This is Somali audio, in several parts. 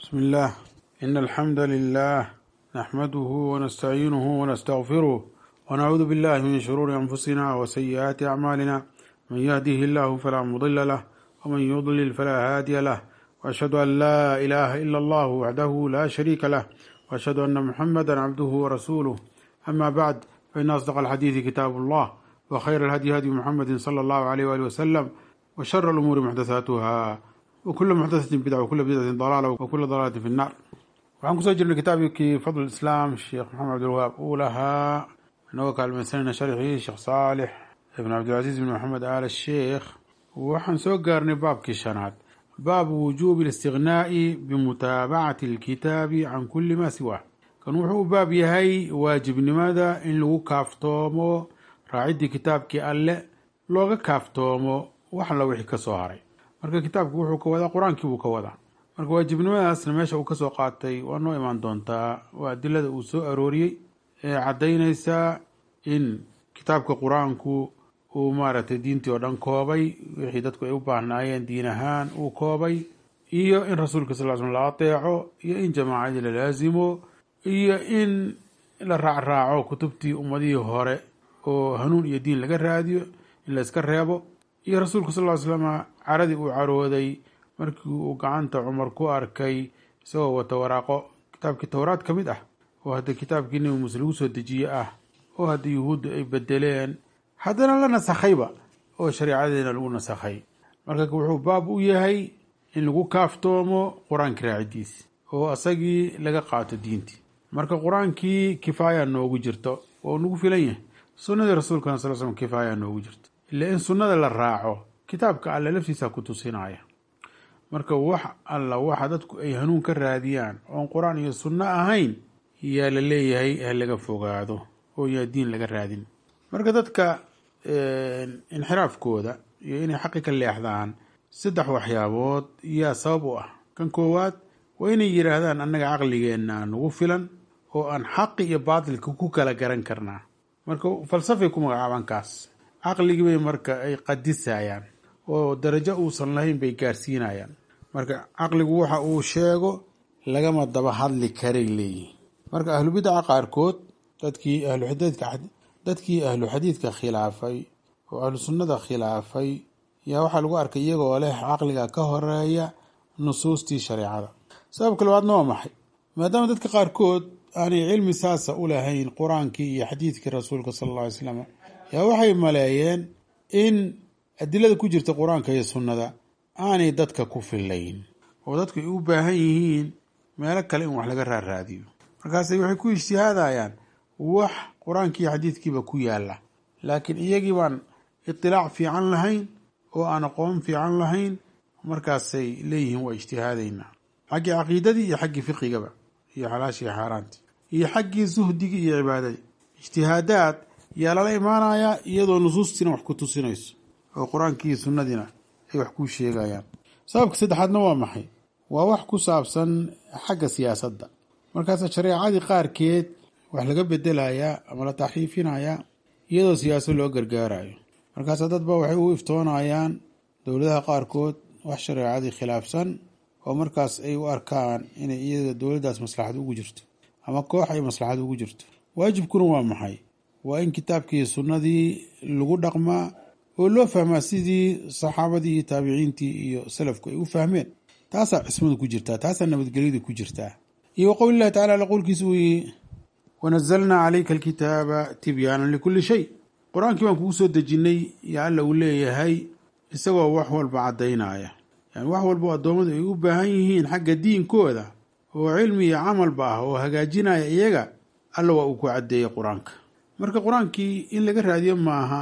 بسم الله إن الحمد لله نحمده ونستعينه ونستغفره ونعوذ بالله من شرور أنفسنا وسيئات أعمالنا من يهده الله فلا مضل له ومن يضلل فلا هادي له وأشهد أن لا إله إلا الله وحده لا شريك له وأشهد أن محمدا عبده ورسوله أما بعد فإن أصدق الحديث كتاب الله وخير الهدي هدي محمد صلى الله عليه وآله وسلم وشر الأمور محدثاتها وكل محدثة بدعة وكل بدعة ضلالة وكل ضلالة في النار waxaan kusoo jirnay kitaabkii fadl islaam sheekh maxamed cabdilwahaab uu lahaa inagoo kaalmaysanayna sharxii sheekh saalix ibn cabdilcasiis ibn maxamed aal sheekh waxaan soo gaarnay baabkii shanaad baabu wujuubi اlistighnaa'i bimutaabacati اlkitaabi can kuli ma siwaa kan wuxuu u baab yahay waajibnimada in lagu kaaftoomo raaciddii kitaabkii alle looga kaaftoomo wax alla wixii ka soo haray marka kitaabku wuxuu ka wadaa qur-aankii buu ka wadaa marka waajibnimadaasna meesha uu kasoo qaatay waa noo imaan doontaa waa adilada uu soo arooriyey ee caddaynaysa in kitaabka qur-aanku uu maaragtay diintii oo dhan koobay wixii dadku ay u baahnaayeen diin ahaan uu koobay iyo in rasuulka sal slam la ateeco iyo in jamaacadii la laasimo iyo in la raacraaco kutubtii ummadihii hore oo hanuun iyo diin laga raadiyo in la iska reebo iyo rasuulku sal ly slama caradii uu carooday markii uu gacanta cumar ku arkay isagoo wata waraaqo kitaabkii towraad ka mid ah oo hadda kitaabkii nebi muuse lagu soo dejiye ah oo hadda yuhuudda ay bedeleen haddana la nasakhayba oo shareecadeena lagu nasakhay marka wuxuu baab u yahay in lagu kaaftoomo qur-aankii raacidiisi oo isagii laga qaato diintii marka qur-aankii kifaaya noogu jirto oo nagu filan yahay sunnadii rasuulkana sal slm kifaaya noogu jirto ila in sunnada la raaco kitaabka alle laftiisa ku tusinaya marka wax alla waxa dadku ay hanuun ka raadiyaan oon qur-aan iyo sunno ahayn yaa la leeyahay ha laga fogaado oo yaa diin laga raadin marka dadka inxiraafkooda iyo inay xaqi ka leexdaan saddex waxyaabood yaa sabab u ah kan koowaad waa inay yidhaahdaan annaga caqligeenna nagu filan oo aan xaqi iyo baatilka ku kala garan karnaa marka falsafay ku magacaabaan kaas caqligii bay marka ay qadisayaan oo darajo uusan lahayn bay gaarsiinayaan marka caqligu waxa uu sheego lagama daba hadli karay leeyihin marka ahlubidaca qaarkood dadkii ahluxadiidka dadkii ahlu xadiidka khilaafay oo ahlu sunnada khilaafay yaa waxaa lagu arkay iyagoo leh caqliga ka horeeya nusuustii shareecada sababka labaadna waa maxay maadaama dadka qaarkood aanay cilmi saasa u lahayn qur-aankii iyo xadiidkii rasuulka sala alla alay slam yaa waxay maleeyeen in adilada ku jirta qur-aanka iyo sunnada aanay dadka ku filayn oo dadku ay u baahan yihiin meelo kale in wax laga raaraadiyo markaasay waxay ku ijtihaadayaan wax qur-aankii iyo xadiidkiiba ku yaala laakiin iyagii baan itilaac fiican lahayn oo aan aqoon fiican lahayn markaasay leeyihiin waa ijtihaadaynaa xaggii caqiidadii iyo xaggii fiqigaba iyo xalaashii xaaraantii iyo xaggii suhdigii iyo cibaadadii ijtihaadaad yaa lala imaanayaa iyadoo nusuustiina wax ku tusinayso oo qur-aankii sunnadiina ay wax kuu sheegayaan sababka saddexaadna waa maxay waa wax ku saabsan xagga siyaasadda markaasa shareecadii qaarkeed wax laga bedelayaa ama la taxriifinayaa iyadoo siyaasad loo gargaarayo markaasa dadba waxay u iftoonayaan dowladaha qaarkood wax shareecadii khilaafsan oo markaas ay u arkaan inay iyada dowladdaas maslaxad ugu jirto ama koox ay maslaxad ugu jirto waajibkuna waa maxay waa in kitaabkii sunnadii lagu dhaqmaa oo loo fahmaa sidii saxaabadii iyo taabiciintii iyo salafku ay u fahmeen taasaa cismadu ku jirtaa taasaa nabadgelyadu ku jirtaa iyo waqowli llahi tacala alla qowlkiisa uu yihi wanazalnaa calayka alkitaaba tibyaanan likulli shay qur-aankii baan kugu soo dejinnay yo alla uu leeyahay isagoo wax walba caddaynaya yani wax walba addoommadu ay u baahan yihiin xagga diinkooda oo cilmi iyo camalba ah oo hagaajinaya iyaga alla waa uu ku caddeeyey qur-aanka marka qur-aankii in laga raadiyo maaha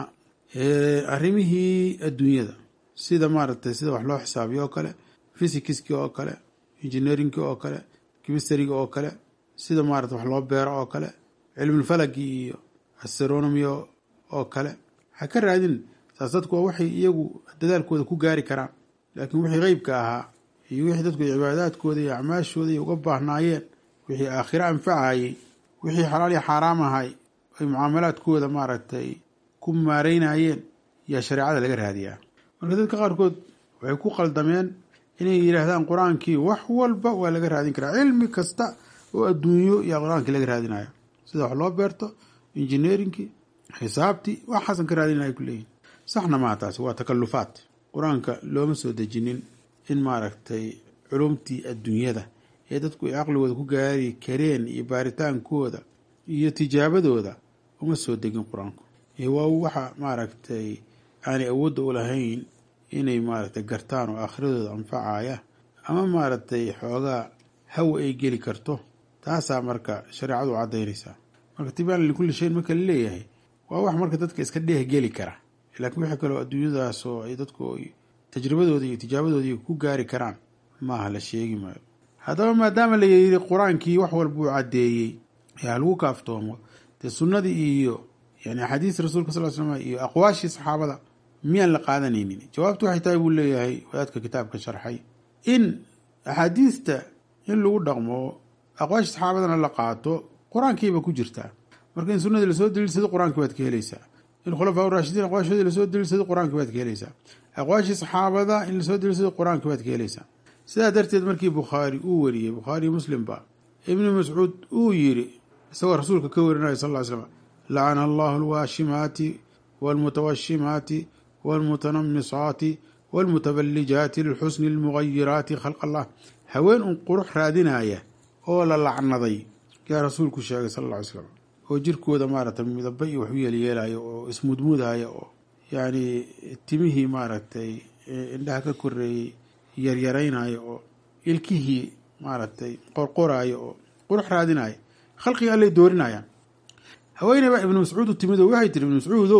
arrimihii adduunyada sida maaragtay sida wax loo xisaabiyo oo kale fysikiski oo kale engineerinki oo kale kimistariga oo kale sida maarata wax loo beero oo kale cilmulfalagi iyo astronomy oo kale ha ka raadin saas dadku waa waxay iyagu dadaalkooda ku gaari karaan laakiin wixii qeybka ahaa iyo wixii dadku cibaadaadkooda iyo acmaashooda ay uga baahnaayeen wixii aakhiro anfacayey wixii xalaal iyo xaaraam ahay ay mucaamalaadkooda maaragtay ku maareynayeen yaa shareecada laga raadiyaa marka dadka qaarkood waxay ku qaldameen inay yidhaahdaan qur-aankii wax walba waa laga raadin karaa cilmi kasta oo adduunyo yaa qur-aankii laga raadinaya sida wax loo beerto injineerinkii xisaabtii waxaasan ka raadinaya ku leeyihin saxna maa taasi waa takalufaat qur-aanka looma soo dejinin in maaragtay culumtii adduunyada ee dadku ay caqligooda ku gaari kareen iyo baaritaankooda iyo tijaabadooda uma soo degin qur-aanku waa waxa maaragtay aanay awoodda u lahayn inay maaragtay gartaan oo aakhiradooda anfacaya ama maaragtay xoogaa hawa ay geli karto taasaa marka shareecadu caddaynaysaa marka tibaan likulli shayin marka la leeyahay waa wax marka dadka iska dheeh geli kara laakiin wixii kaloo adduunyadaas oo ay dadku tajribadooda iyo tijaabadooda ku gaari karaan maaha la sheegi maayo haddaba maadaama la yidhi qur-aankii wax walba uu caddeeyey ee ha lagu kaaftoomo dee sunnadii iyo yani axaadiis rasuulka sal slam iyo aqwaashii saxaabada miyaan la qaadanaynin jawaabtu waxay tahay buu leeyahay wadaadka kitaabka sharxay in axaadiista in lagu dhaqmo aqwaashii saxaabadana la qaato qur-aankiiba ku jirtaa marka in sunnadii lasoo daliilsado qur-aankii baad ka helaysaa in khulafaa raashidiin aqwaashoodii lasoo daliilsado qur-aankii baad ka helaysaa aqwaashii saxaabada in lasoo daliilsado qur-aankii baad ka helaysaa sidaa darteed markii bukhaari uu wariyey bukhaari muslimba ibnu mascuud uu yiri isagoo rasuulka ka warinaya sal ly slam lacana allahu alwaashimaati walmutawashimaati walmutanamisaati walmutabalijaati lilxusni almugayiraati khalq allah haween un qurux raadinaya oo la lacnaday yaa rasuulku sheegay sal lla ly slam oo jirkooda maaragtay midaba iyo wax u yeelyeelaya oo ismudmudaya oo yacni timihii maaragtay indhaha ka koreeyey yaryaraynaya oo ilkihii maaragtay qorqoraya oo qurux raadinaya khalqiga allay doorinayaan haweeney baa ibnu mascuud u timid oo waxay tiri ibnu mascuudow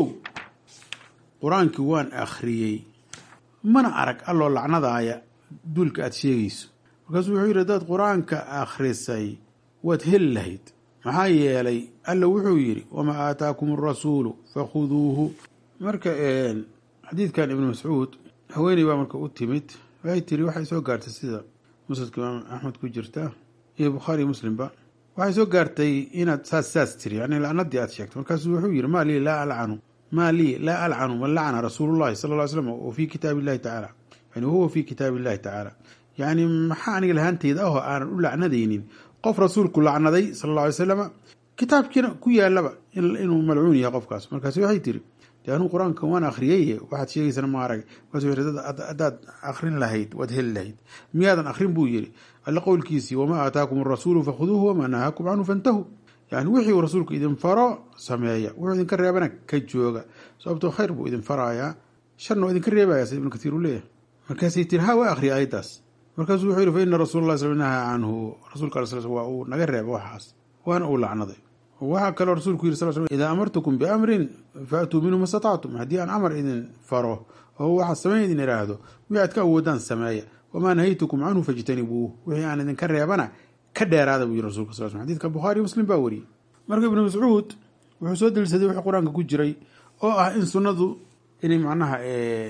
qur-aankii waan akhriyey mana arag alloo lacnadaaya duulka aada sheegayso markaasuu wuxuu yidhi haddaad qur-aanka akhrisay waad heli lahayd maxaa yeelay alla wuxuu yidhi wamaa aataakum arasuulu fakhuduuhu marka xadiidkan ibnu mascuud haweeney baa marka u timid waxay tiri waxay soo gaartay sida musnadka imaam axmed ku jirta iyo bukhaari muslimba waxay soo gaartay inaad saas saas tiri yani lacnadii aad sheegtay markaasuu wuxuu yidhi maa lii laa alcanu maa lii laa alcanu man lacana rasuulullahi sala ll ly slam wa fii kitaabi illahi tacaala yani wahuwa fii kitaabi illahi tacaala yacni maxaa aniga lahaanteyda ahoo aanan u lacnadaynin qof rasuulku lacnaday sala alla alay salama kitaabkiina ku yaalaba inuu malcuun yahay qofkaas markaas waxay tiri de anuu qur-aanka waan akhriyey waxaad sheegaysana ma arag haddaad akrin lahayd waad heli lahayd miyaadan akrin buu yidhi alla qowlkiisii wamaa aataakum arasuulu fakhuduuhu wamaa nahaakum canhu fantahu yani wixii uu rasuulku idin faro sameeya wuxuu idinka reebana ka jooga sababtoo khayr buu idin farayaa sharna waa idinka reebaya sida ibnu katiir uu leeyahay markaasay tiri ha waa akhriya ayaddaas markaasuu wuxuu yihi fa ina rasuula llahi sal nahaa canhu rasuulka al sl waa uu naga reeba waxaas waana uu lacnaday waxaa kaloo rasuulku yiri sal sl idaa amartukum biamrin faatuu minhu ma statactum haddii aan amar idin faro oo waxaad samayn idin idhaahdo wixii aad ka awoodaan sameeya wamaa nahaytukum canhu fajtanibuuh wixii aan idinka reebana ka dheeraada buu yiri rasulka sal sl xadidka bukhaari muslim baa wariyey marka ibnu mascuud wuxuu soo daliilsaday wixii qur-aanka ku jiray oo ah in sunnadu inay macnaha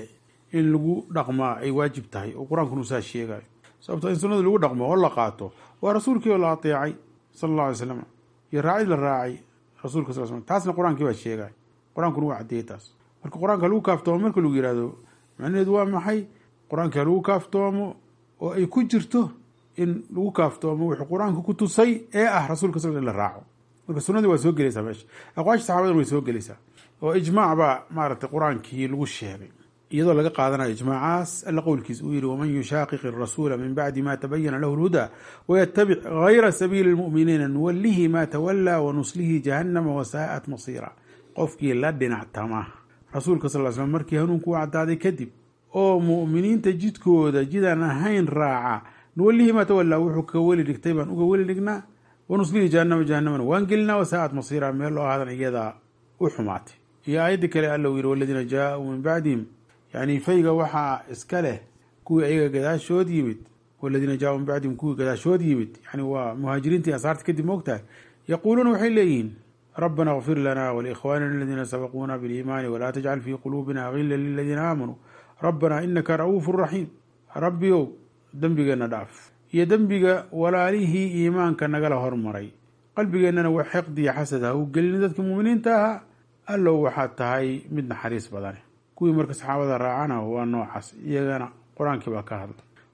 in lagu dhaqmaa ay waajib tahay oo qur-aankunu saa sheegayo sababto in sunnadu lagu dhaqmo oo la qaato waa rasuulkii oo la ateecay sala alla alay slam iyo raacid la raacay rasuulka sal slam taasna qur-aankii baa sheegay qur-aankuna waa caddeeyey taas marka qur-aanka lagu kaaftoomo marka lagu yihahdo macnaheedu waa maxay qur-aanka lagu kaaftoomo oo ay ku jirto in lagu kaaftoomo wuxuu qur-aanka ku tusay ee ah rasuulka sal in la raaco marka sunnadii waa soo gelaysaa meesha aqwaasha saxabadan way soo gelaysaa oo ijmaac baa maaragtay qur-aankii lagu sheegay iyadoo laga qaadanayo ijmaacaas alla qowlkiis uu yihi waman yushaaqiq irasuula min bacdi ma tabayana lahu lhudaa wayatabic gayra sabiili lmu'miniina nuwalihi ma tawalaa wanuslihi jahannama wasaa'at masiira qofkii la dhinactama rasuulka sal slam markii hanuunku u cadaaday kadib oo mu'miniinta jidkooda jidaan ahayn raaca nuwalihi maa tawalaa wuxuu ka weli dhigtay baan uga weli dhignaa wanuslihi jahannama jahannamana waan gelinaa wasaa'at masiira meel loo ahadan iyadaa u xumaatay iyo aayaddii kale alla uu yihi waladiina jaauu min bacdihim yani fayga waxaa iska leh kuwii ayaga gadaashood yimid waladiina jaauu min bacdihim kuwii gadaashood yimid yani waa muhaajiriintii ansaarta kadib moogtahay yaquuluuna waxay leeyihiin rabbana kfir lana walikhwanina aladiina sabaquuna biliimaani walaa tajcal fii quluubina gila liladiina aamanuu rabbana inaka ra'uufu raxiim rabbiyow dembigeenna dhaaf iyo dembiga walaalihii iimaanka nagala hormaray qalbigeennana wax xiqdiya xasad ha u gelin dadka muuminiinta ahaa allow waxaad tahay mid naxariis badane kuwii marka saxaabada raacana waa noocaas iyagana qur-aankii baa ka hadla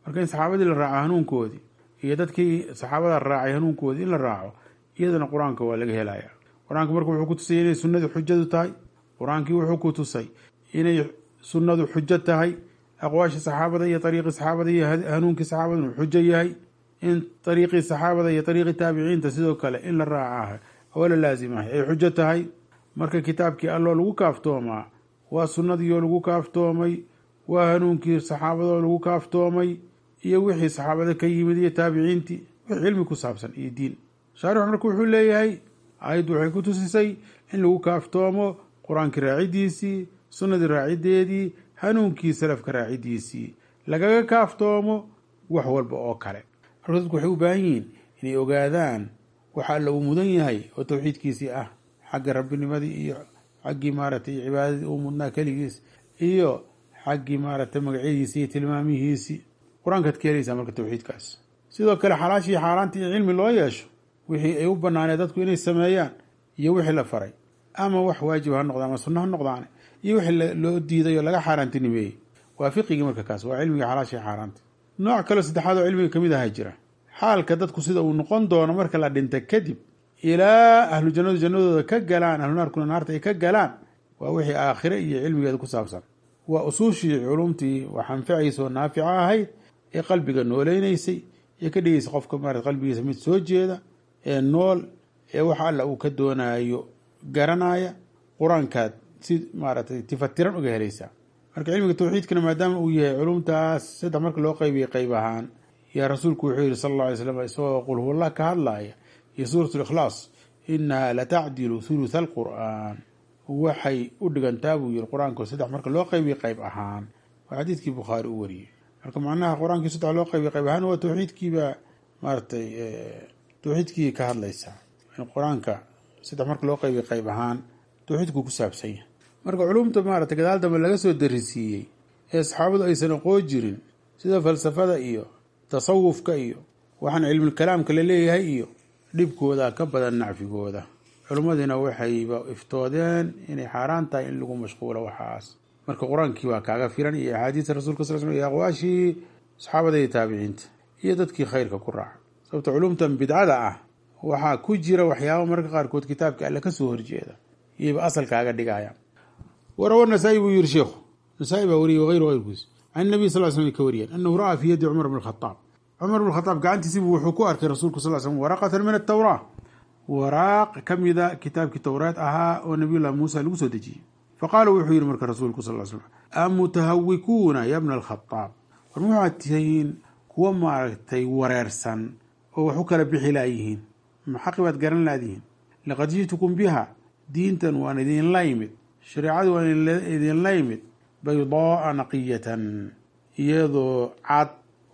marka in saxaabadii la raaco hanuunkoodii iyo dadkii saxaabada raacay hanuunkoodii in la raaco iyadana qur-aanka waa laga helaya qur-aanka marka wuxuu ku tusay inay sunnadu xujadu tahay qur-aankii wuxuu ku tusay inay sunnadu xujo tahay aqwaashii saxaabada iyo ariiqii saxaabada iyo hanuunkii saxaabada inuu xujo yahay in ariiqii saxaabada iyo ariiqii taabiciinta sidoo kale in la raaca oo la laasimahay ay xujo tahay marka kitaabkii alloo lagu kaaftoomaa waa sunnadiioo lagu kaaftoomay waa hanuunkii saxaabadoo lagu kaaftoomay iyo wixii saxaabada ka yimid iyo taabiciintii wix cilmi ku saabsan iyo diin shaarix marka wuxuu leeyahay aayaddu waxay ku tusisay in lagu kaaftoomo qur-aankii raacidiisii sunnadii raacideedii hanuunkii salafka raacidiisii lagaga kaaftoomo wax walba oo kale marka dadku waxay u baahan yihiin inay ogaadaan waxa alla uu mudan yahay oo tawxiidkiisii ah xagga rabbinimadii iyo xaggii maaragtay cibaadadii uu mudnaa keligiis iyo xaggii maaragtay magacyadiisii iyo tilmaamihiisii qur-aankaad ka helaysaa marka tawxiidkaas sidoo kale xalaashii xaaraantii in cilmi loo yeesho wixii ay u banaanee dadku inay sameeyaan iyo wixii la faray ama wax waajib ha noqda ama sunno ha noqdaane iyo wixii loo diiday oo laga xaaraantinimeeyey waa fiqigii marka kaas waa cilmigii xalaashii xaaraanta nooc kaleo saddexaad oo cilmiga kamid aha jira xaalka dadku sida uu noqon doono marka la dhinta kadib ilaa ahlu jannadu jannadooda ka galaan ahlu naarkuna naarta ay ka galaan waa wixii aakhire iyo cilmigeeda ku saabsan waa usuushii culumtii wax anfacaysa oo naafica ahayd ee qalbiga nooleynaysay ee ka dhigaysa qofka maarata qalbigiisa mid soo jeeda ee nool ee wax alla uu ka doonaayo garanaya qur-aankaad si maaragtay tifatiran uga helaysaa marka cilmiga tawxiidkana maadaama uu yahay culumtaas saddex marka loo qaybiyay qayb ahaan yaa rasuulku wuxuu yihi sal alla alay slam isagoo qul huwallah ka hadlaaya iyo suurat likhlaas inaha latacdilu thulutha alqur'aan waxay u dhigantaa buu yihi qur-aanka saddex marka loo qaybiyay qayb ahaan waa xadiidkii bukhaari u wariyey marka macnaha qur-aankii saddex loo qaybiyay qayb ahaan waa tawxiidkiibaa maaratay tawxiidkii ka hadlaysaa in qur-aanka saddex marka loo qaybiyay qayb ahaan tawxiidku ku saabsan yahay marka culumta maaragtay gadaal dambe laga soo darisiiyey ee saxaabadu aysan aqoon jirin sida falsafada iyo tasawufka iyo waxaan cilmulkalaamka la leeyahay iyo dhibkooda ka badan nacfigooda culimmadiina waxayba iftoodeen inay xaaraan tahay in lagu mashquulo waxaas marka qur-aankii waa kaaga filan iyo axaadiista rasulka sal sl iyo aqwaashii saxaabada iyo taabiciinta iyo dadkii khayrka ku raaca sababta culumtan bidcada ah waxaa ku jira waxyaaba mararka qaarkood kitaabka alle kasoo horjeeda iyayba asal kaaga dhigaya warawa nasaa-i buu yiri sheikhu nasaa-i baa wariyey wayru ayrkiis can nabiy sal slam ka wariyeen anahu ra'aa fii yadi cumar bn khadaab cumar bn khadaab gacantiisibu wuxuu ku arkay rasuulku sal slm waraqatan min atawraa waraaq ka mida kitaabkii towraad ahaa oo nabiyullahi muusa lagu soo dejiyey faqaala wuxuu yihi marka rasuulku sal slam amutahawikuuna ya bna alkhadaab war muxaad tihiin kuwa maaragtay wareersan oo wax u kala bixi laayihiin maxaqi baad garan laadihiin laqad ji'tukum biha diintan waan idinla yimid shareecadu waan idinla yimid baydaaa naqiyatan iyadoo cad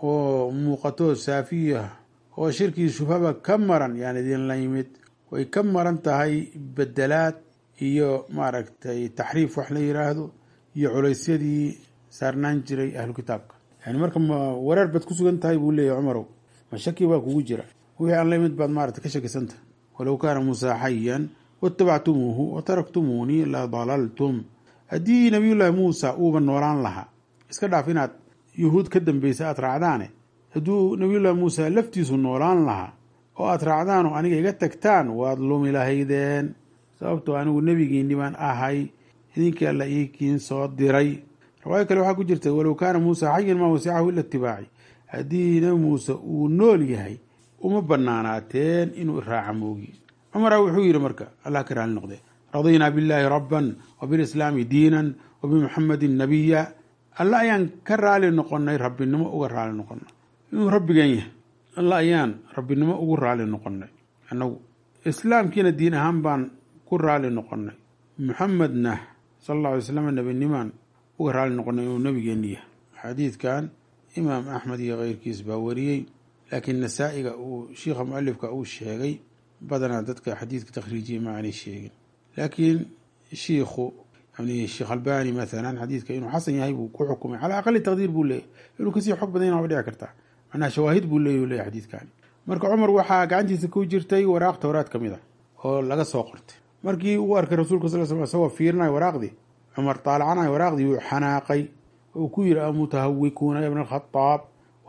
oo muuqato saafiya oo shirkii shubhaba ka maran yaan idinla yimid way ka maran tahay bedelaad iyo maaragtay taxriif wax la yiraahdo iyo culaysyadii saarnaan jiray ahlu kitaabka yani marka ma wareer baad ku sugan tahay buu leeyahy cumarow ma shaki baa kugu jira wixii aan la yimid baad maarata ka shakisantahay walow kaana muusaa xayan watabactumuuhu wataraktumuunii la dalaltum haddii nabiyullaahi muusa uuba noolaan lahaa iska dhaaf inaad yuhuud ka dambeysa aad raacdaane hadduu nabiyullaahi muusa laftiisu noolaan lahaa oo aad raacdaan oo aniga iga tagtaan waad lumi lahaydeen sababtoo anigu nebigiinni baan ahay idinkii alla iikiin soo diray riwaayo kale waxaa ku jirta walow kaana muusa xayan maa wasicahu ila itibaaci haddii nebi muuse uu nool yahay uma banaanaateen inuu iraaca moogi cumara wuxuu yidhi marka allah ka raali noqde radiynaa billaahi rabban wa bilislaami diinan wa bimuxamadin nabiya alla ayaan ka raali noqonay rabbinimo uga raali noqonay inuu rabbigan yahay alla ayaan rabbinimo ugu raali noqonay annagu islaamkiina diin ahaan baan ku raali noqonay muxamedna sal alla alay slam nebinimaan uga raali noqonay inuu nabigeeni yahay xadiidkan imaam axmed iyo keyrkiis baa wariyey laakiin nasaa-iga uu shiikha mualifka uu sheegay badanaa dadka xadiidka takhriijiyay ma aanay sheegin laakiin shiikhu yani sheekh albani maalan xadiidka inuu xasan yahay buu ku xukumay calaa aqali taqdiir buu leeyahy inuu kasii xog badan yaha ba dhici kartaa macnaha shawaahid buu leeyah leeyahy xadiidkani marka cumar waxaa gacantiisa ku jirtay waraaq towraad ka mid a oo laga soo qortay markii uu arkay rasuulka sal sl isagoo fiirinaya waraaqdii cumar taalacanayo waraaqdii wuu xanaaqay oo ku yidhi amutahawikuuna ya bna alkhadaab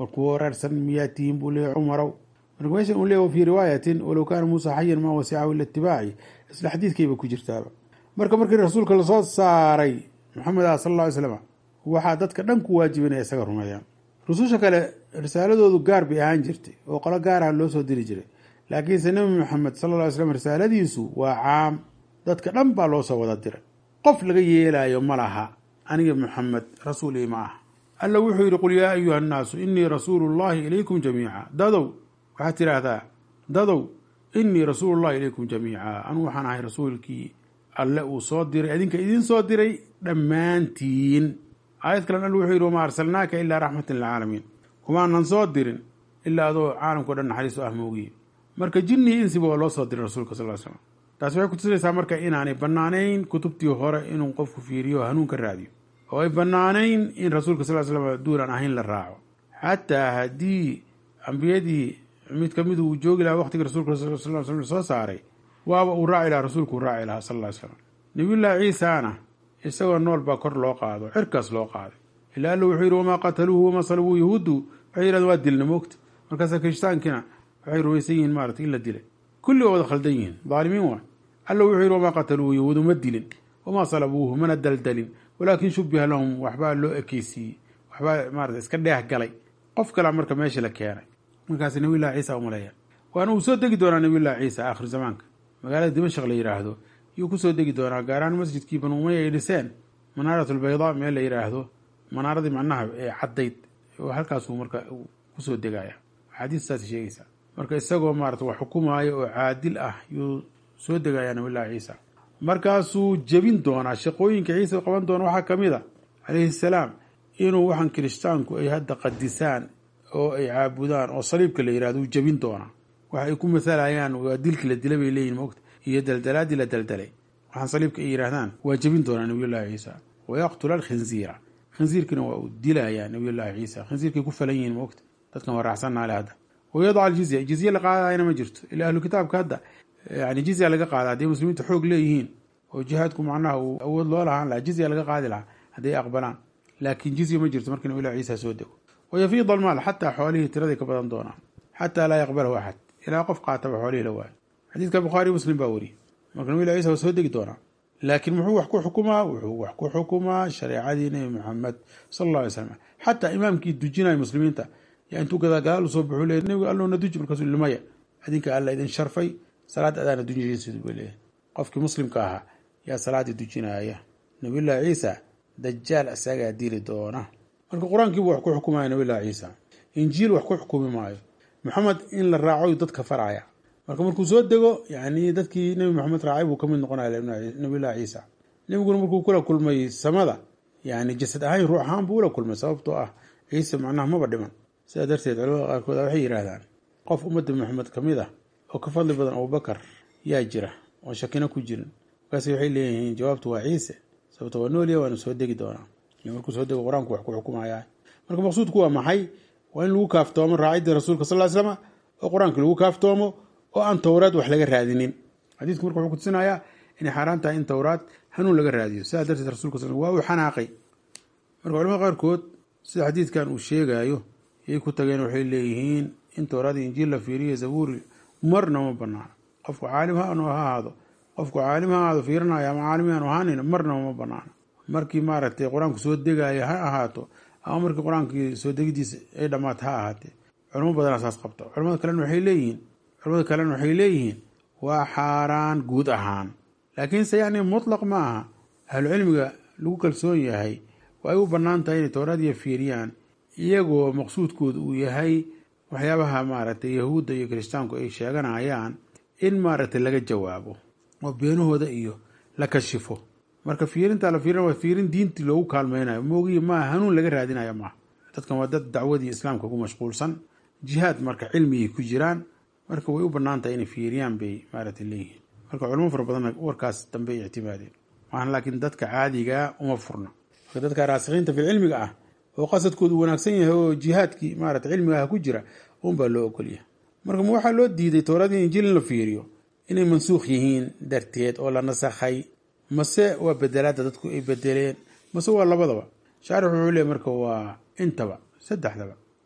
war kuwa waraarsan miyaa tihiin buu leeyahy cumarow marka meeshan uu leeya fii riwaayatin walow kaana muusa xayan maa wasicahu ila itibaaci isla xadiidkayba ku jirtaaba marka markii rasuulka lasoo saaray maxamed ah sal alla ly slam waxaa dadka dhan ku waajiba inay isaga rumeeyaan rususha kale risaaladoodu gaar bay ahaan jirtay oo qolo gaaraha loo soo diri jiray laakiinse nebi maxamed sala alla ly slam risaaladiisu waa caam dadka dhan baa loo soo wada diray qof laga yeelaayo ma laha aniga maxamed rasuul ii ma ah alla wuxuu yidhi qul yaa ayuha annaasu inii rasuulu llahi ilaykum jamiica dadow waxaad tidhaahdaa dadow inii rasuulullahi ilaykum jamiica anugu waxaan ahay rasuulkii alle uu soo diray adinka idiin soo diray dhammaantiin aayad kalen alla wuxuu yidhi wamaa arsalnaaka ilaa raxmatan lilcaalamiin kumaanan soo dirin ilaa adoo caalamkao dhan naxariis u ah moogiye marka jinni insiba waa loo soo diray rasuulka sal slam taasi waxay kutusinaysaa marka inaanay bannaanayn kutubtii hore inuu qofku fiiriyo hanuun ka raadiyo oo ay bannaanayn in rasuulka sal slam duulan ahayn la raaco xataa haddii ambiyadii mid ka midu uu joogi lahaa waqtigii rasuulka sal sl soo saaray waaba uu raaci lahaa rasuulku uu raaci lahaa sal ly slam nabiyullaahi ciisaana isagoo nool baa kor loo qaado cirkaas loo qaaday ilaa alla wuxuu yidhi wamaa qataluuhu wamaa salabuu yahuuddu waxay yidhahdeen waa dilna moogta markaasa kirishtaankiina waxay rumaysan yihiin maarata in la dilay kulli waa wada khaldan yihiin daalimiin waa alla wuxuu yidhi wamaa qataluuhu yahuudu ma dilin wamaa salabuuhu mana daldalin walaakin shubiha lahum waxbaa loo ekeysiiyey waxbaa maarata iska dheeh galay qof kalea marka meesha la keenay markaas nabiyullahi ciisa umaleeya waana uu soo degi doonaa nabiyullahi ciisa aakhiru zamaanka magaalada dimashaq la yidhaahdo yuu kusoo degi doonaa gaaraan masjidkii banu umaya ay dhiseen manaarat albaydaa meel la yidhaahdo manaaradii macnaha ee caddayd halkaasuu marka kusoo degaya axaadiis saas sheegaysaa marka isagoo maarata wax xukumaayo oo caadil ah yuu soo degayaa nabiyullahi ciisa markaasuu jebin doonaa shaqooyinka ciisa qaban doona waxaa ka mid a calayhi salaam inuu waxaan kirishtaanku ay hadda qadisaan oo ay caabudaan oo saliibka la yihahdo uu jebin doonaa waxa ay ku masalayaan waa dilkii la dilay bay leeyihin mogta iyo daldalaadii la daldalay waxaan saliibka ay yidhahdaan waa jebin doonaa nabiyullahi ciisa wayaqtula alkhinziira khinziirkiina waa uu dilayaa nabiyullahi ciisa khinziirkay ku falan yihiin mogta dadkan waa raacsannaale hadda wayadaca aljizya jizye la qaadayna ma jirto ilaa ahlu kitaabka hadda yani jizya laga qaada hadday muslimiinta xoog leeyihiin oo jihaadku macnaha uu awood loo lahaan lahaa jizya laga qaadi lahaa hadday aqbalaan laakiin jizya ma jirto markii nabilah ciisa soo dego wayafiid almaal xataa xoolihii tiraday ka badan doonaan xataa laa yaqbalahu axad ilaa qof qaataba xoolihii la waayo xadiidka bukhaari muslim baa wariyey marka nabilah ciisa waa soo degi doonaa laakiin muxuu wax ku xukumaa wuxuu wax ku xukumaa shareecadii nebi maxamed sala alla alay slam xataa imaamkii dujinaya muslimiinta yaa intuu gadaagadaal usoo baxuu leey nebiga alloona duji markaasuu limaya adinka alla idin sharfay salaad adaana dujinaysid buu leeyahy qofkii muslimka ahaa yaa salaaddii dujinaya nabiyullaahi ciisa dajaal isagaa dili doona marka qur-aankiibu wax ku xukumaya nabiyullahi ciisa injiil wax ku xukumi maayo maxamed in la raaco dadka faraya marka markuu soo dego yani dadkii nebi maxamed raacay buu kamid noqonaya nabiyullahi ciisa nebiguna markuu kula kulmay samada yani jasad ahaan ruux ahaan buu ula kulmay sababtoo ah ciise macnaha maba dhiman sidaa darteed culamada qaarkood waxay yidhaahdaan qof ummadda maxamed ka mid ah oo ka fadli badan abubakar yaa jira oo shakina ku jirin markaas waxay leeyihiin jawaabtu waa ciise sababto waa noolya waana soo degi doonaa markuu soo dego qur-aanku wax ku xukumaya marka maqsuudku waa maxay waa in lagu kaaftoomo raacidda rasuulka sal slama oo qur-aanka lagu kaaftoomo oo aan towraad wax laga raadinin xadiidku marka wuxuu kutusinayaa inay xaaraan tahay in towraad hanuun laga raadiyo sidaa darteed rasulka sal waa uu xanaaqay marka culamada qaarkood sida xadiidkan uu sheegayo yay ku tageen waxay leeyihiin in towraad iyo injiil la fiiriyo zabuuri marna ma banaana qofku caalim ha ha ahaado qofku caalim ha ahaado fiirinaya ama caalim aanu ahaanayn marnaba ma banaana markii maaragtay qur-aanku soo degaayo ha ahaato ama markii qur-aankii soo degidiisa ay dhammaata ha ahaatee culamo badanaa saas qabta culamada kalena waxay leeyihiin culamada kalena waxay leeyihiin waa xaaraan guud ahaan laakiinse yacni mutlaq ma aha ahlucilmiga lagu kalsoon yahay waa ay u bannaan tahay inay towraadiya fiiriyaan iyagoo maqsuudkooda uu yahay waxyaabaha maaragtay yahuudda iyo kiristaanku ay sheeganayaan in maaragtay laga jawaabo oo beenahooda iyo la kashifo marka fiirinta la fiirina waa fiirin diintii loogu kaalmeynayo moogiyi maaha hanuun laga raadinayo maaha dadkan waa dad dacwadii islaamka ku mashquulsan jihaad marka cilmigay ku jiraan marka way u bannaan tahay inay fiiriyaan bay maaragtay leeyihiin marka culamo fara badanna warkaas dambe ay ictimaadeen maahan laakiin dadka caadigaa uma furna marka dadka raasikiinta fil cilmiga ah oo qasadkoodu wanaagsan yahay oo jihaadkii maarata cilmiga ah ku jira unbaa loo ogolyahay marka ma waxaa loo diiday towraadii injiil in la fiiriyo inay mansuukh yihiin darteed oo la nasakhay mase waa bedelaada dadku ay bedeleen mase waa labadaba shaarix wuxuu leey marka waa intaba saddexdaba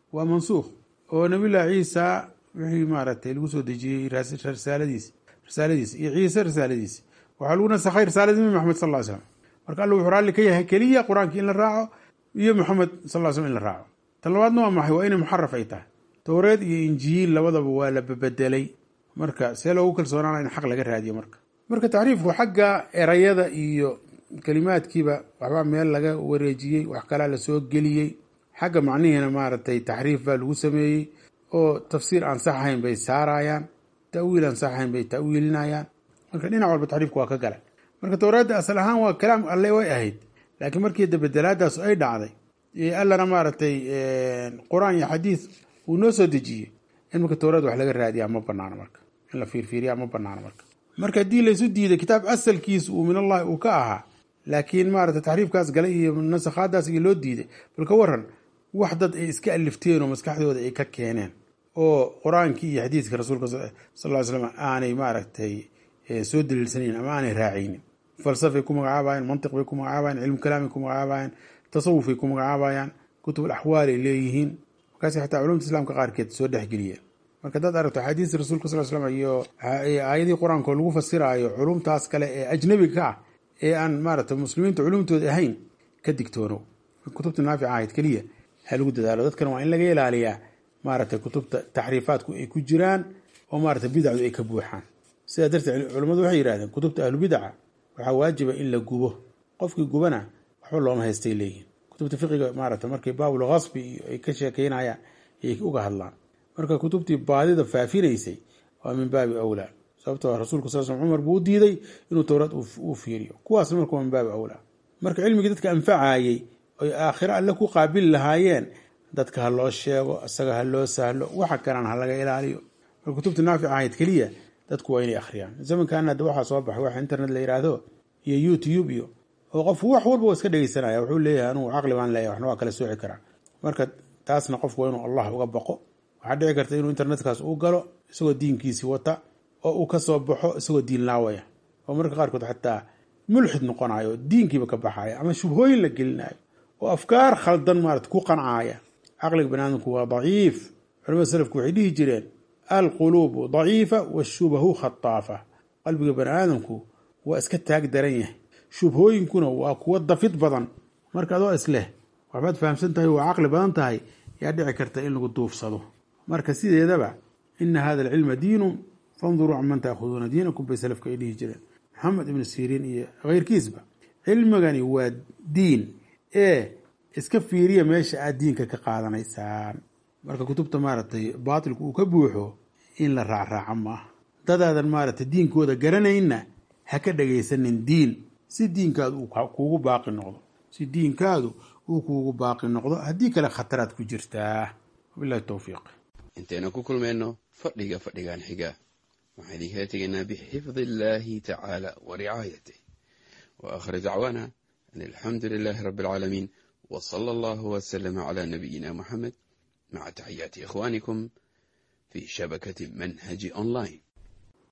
waa mansuukh oo nabiyullahi ciisa wixii maaragtay lagu soo dejiyey risaaladiisi risaaladiisi iyo ciise risaaladiisi waxaa lagu nasakhay risaaladii nabi maxamed sal ly slam marka alla wuxuu raalli ka yahay keliya qur-aankii in la raaco iyo maxamed sal ly slm in la raaco tan labaadna waa maxay waa inay muxaraf ay tahay towreed iyo injiil labadaba waa la bebedelay marka see loogu kalsoonaana in xaq laga raadiyo marka marka taxriifku xagga erayada iyo kelimaadkiiba waxbaa meel laga wareejiyey wax kalaa lasoo geliyey xagga macnihiina maaragtay taxriif baa lagu sameeyey oo tafsiir aan sax ahayn bay saarayaan ta'wiil aan sax ahayn bay ta'wiilinayaan marka dhinac walba taxriifku waa ka gala marka towraadda asal ahaan waa kalaam alle way ahayd laakiin markii dabedelaadaas ay dhacday allana maaragtay qur-aan iyo xadiis uu noo soo dejiyey in marka towraad wax laga raadiyaa ma banaano marka in la fiirfiiriyaa ma banaano marka marka haddii laysu diiday kitaab asalkiis uu min allahi uu ka ahaa laakiin maarata taxriifkaas gale iyo nasakhaadaas iyo loo diiday bal ka waran wax dad ay iska alifteen oo maskaxdooda ay ka keeneen oo qur-aankii iyo xadiiska rasuulka sal ly slam aanay maaragtay soo daliilsanayn ama aanay raacaynin falsafay ku magacaabayaan mantiq bay ku magacaabayaan cilmu kalaamay ku magacaabayaan tasawufay ku magacaabayaan kutub alaxwaal ay leeyihiin markaas xataa culumta islaamka qaarkeed soo dhexgeliyeen marka dad aragto axaadiista rasuulka sal slam iyo aayadii qur-aanka lagu fasiraayo culumtaas kale ee ajnabiga ka ah ee aan maaragtay muslimiinta culumtooda ahayn ka digtoono kutubta naafica ahayd keliya ha lagu dadaalo dadkana waa in laga ilaaliyaa maaragtay kutubta taxriifaadku ay ku jiraan oo maaragtay bidacdu ay ka buuxaan sidaa darteed culimmadu waxay yidhahdeen kutubta ahlubidaca waxaa waajiba in la gubo qofkii gubana waxba looma haystay leeyihin kutubta fiqiga maaragtay markay baabul khasbi iyo ay ka sheekeynayaan ayay uga hadlaan marka kutubtii baadida faafinaysay waa min baabi awlaa sababtoo rasuulku sal sl cumar buu u diiday inuu towraad uu fiiriyo kuwaasna marka waa min baabi awlaa marka cilmigii dadka anfacayey oy aakhiro alle ku qaabili lahaayeen dadka ha loo sheego isaga ha loo sahlo waxa kalena ha laga ilaaliyo marka kutubta naafic ahayd keliya dadku waa inay akhriyaan zamankaana hadda waxaa soo baxay waxa internet la yidhaahdo iyo youtube iyo oo qofku wax walba waa iska dhegeysanaya wuxuu leeyahay anugu caqli baan leeyahay waxna waa kala sooci karaa marka taasna qofku waa inuu allah uga baqo waxaa dhici karta inuu internetkaas u galo isagoo diinkiisii wata oo uu ka soo baxo isagoo diin laawaya oo marka qaarkood xataa mulxid noqonayo oo diinkiiba ka baxaya ama shubhooyin la gelinayo oo afkaar khaldan maarata ku qancaya caqliga baniaadamku waa daciif culamada salafku waxay dhihi jireen alquluubu daciifa washubahu khataafa qalbiga bani aadamku waa iska taag daran yahay shubhooyinkuna waa kuwo dafid badan marka adoo isleh waxbaad fahamsan tahay waa caqli badan tahay yaa dhici karta in lagu duufsado marka sideedaba ina hada alcilma diinun fanduruu canman taakhuduuna diinakum bay salafka ay dhihi jireen maxamed ibnu siriin iyo keyrkiisba cilmigani waa diin ee iska fiiriya meesha aad diinka ka qaadanaysaan marka kutubta maaragtay baatilku uu ka buuxo in la raacraaco maaha dadaadan maaragtay diinkooda garanaynna ha ka dhagaysanin diin si diinkaadu uu kuugu baaqi noqdo si diinkaadu uu kuugu baaqi noqdo haddii kale khataraad ku jirtaa wabilahi towfiiq intaynu ku kulmayno fadhiga fadhigan xiga waxaan idinkala tegaynaa bixifdi illaahi tacaala wa ricaayatih wa aakhir dacwaana an alxamdu lilaahi rabbi alcaalamiin wa sala allahu wasalama calaa nabiyina muxamed maca taxiyaati ikhwaanikum fi shabakati manhaji online